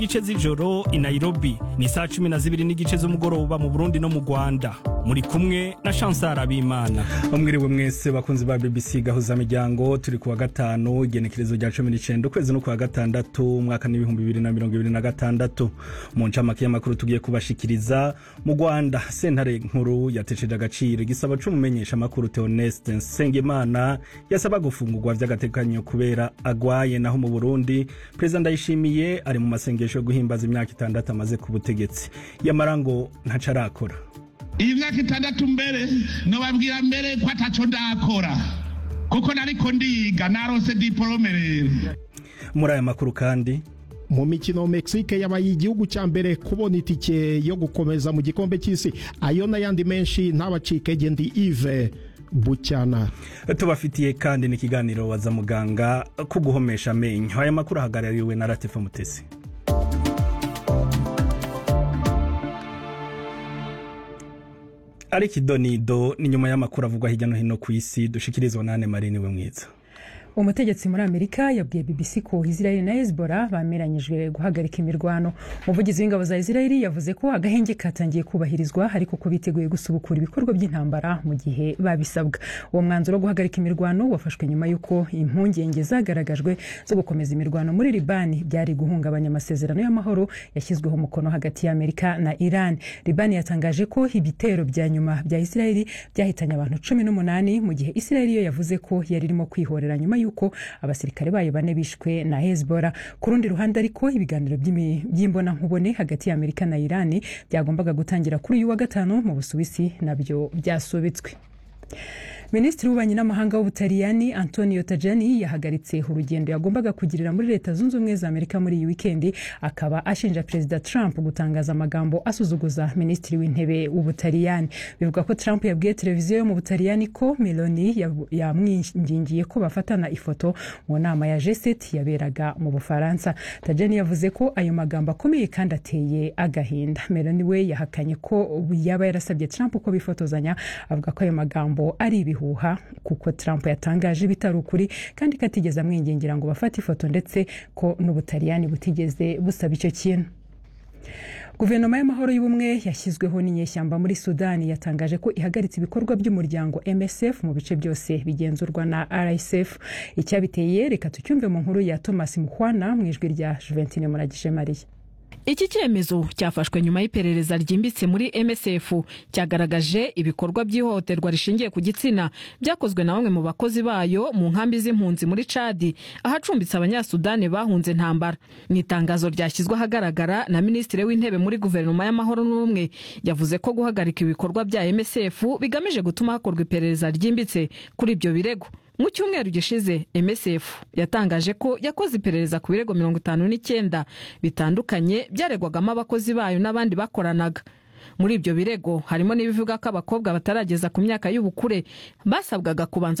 igice z'ijoro i nairobi ni saa cumi na zibiri n'igice z'umugoroba mu burundi no mu rwanda muri kumwe na chansar abimana mwiriwe mwese bakunzi ba bbc gahuza miryango turi kuwa gatanu igenekerezo rya cumi n'icenda ukwezi no kuwa gatandatu umwaka n'ibihumbi bibiri na mirongo ibiri na gatandatu mu ncamake y'amakuru tugiye kubashikiriza mu rwanda sentare nkuru yatesheje agaciro igisaba c'umumenyesha amakuru theoneste nsengimana yasaba gufungurwa vy'agatekanyo kubera agwaye naho mu burundi perezida ndayishimiye ari mu masengesho yo guhimbaza imyaka itandatu amaze ku butegetsi yamara ngo ntaco arakora iyi myaka itandatu mbere nobabwira mbere ko ataco ndakora kuko nariko ndiga narose diporome rero muri aya makuru kandi mu mikino Mexique yabaye igihugu cya mbere kubona itike yo gukomeza mu gikombe cy'isi ayo n'ayandi menshi ntabacike gendi Yves bucyana tubafitiye kandi n'ikiganiro waza muganga ko guhomesha amenyo aya makuru ahagarariwe na Latifa Mutesi ariko idonido ni nyuma y'amakuru avugwa hirya no hino ku isi dushikirizwa na Anne Marie niwe mwiza umutegetsi muri amerika yabwiye bbc ko israel na hezbollah bameranyijwe guhagarika imirwano umuvugizi w'ingabo za israel yavuze ko agahenge katangiye kubahirizwa ariko ko biteguye gusubukura ibikorwa by'intambara mu gihe babisabwa uwo mwanzuro wo guhagarika imirwano wafashwe nyuma y'uko impungenge zagaragajwe zo gukomeza imirwano muri libani byari guhungabanya amasezerano y'amahoro yashyizweho umukono hagati y'amerika na iran libani yatangaje ko ibitero bya nyuma bya israel byahitanye abantu cumi n'umunani mu gihe israel yo yavuze ko yari irimo kwihorera nyuma yuko abasirikare bayo bane bishwe na hezbollah ku rundi ruhande ariko ibiganiro by'imbonankubone hagati ya amerika na irani byagombaga gutangira kuri uyu wa gatanu mu busuwisi nabyo byasubitswe minisitiri w'ububanyi n'amahanga w'ubutaliyani antonio tajani yahagaritse urugendo yagombaga kugirira muri leta zunze ubumwe za amerika muri iyi wikendi akaba ashinja perezida trump gutangaza amagambo asuzuguza minisitiri w'intebe w'ubutaliyani bivuga ko trump yabwiye televiziyo yo mu butaliyani ko meloni yamwingingiye ko bafatana ifoto mu nama ya g7 yaberaga mu bufaransa tajani yavuze ko ayo magambo akomeye kandi ateye agahinda meloni we yahakanye ko yaba yarasabye trump ko bifotozanya avuga ko ayo magambo ari ibihu ibihuha kuko Trump yatangaje bitari ukuri kandi ko atigeze amwingingira ngo bafate ifoto ndetse ko n'ubutaliyani butigeze busaba icyo kintu guverinoma y'amahoro y'ubumwe yashyizweho n'inyeshyamba muri sudani yatangaje ko ihagaritse ibikorwa by'umuryango msf mu bice byose bigenzurwa na rsf icyabiteye reka tucyumve mu nkuru ya thomas muhwana mu ijwi rya juventine muragije mariya iki cyemezo cyafashwe nyuma y'iperereza ryimbitse muri msf cyagaragaje ibikorwa by'ihohoterwa rishingiye ku gitsina byakozwe na bamwe mu bakozi bayo mu nkambi z'impunzi muri cadi ahacumbitse abanyasudani bahunze intambara mu itangazo ryashyizwe ahagaragara na minisitiri w'intebe muri guverinoma y'amahoro n'ubumwe yavuze ko guhagarika ibikorwa bya msf bigamije gutuma hakorwa iperereza ryimbitse kuri ibyo birego mu cyumweru gishize msf yatangaje ko yakoze iperereza ku birego mirongo itanu n'icyenda bitandukanye byaregwagamo abakozi bayo n'abandi bakoranaga muri ibyo birego harimo n'ibivuga ko abakobwa batarageza ku myaka y'ubukure basabwaga kubanza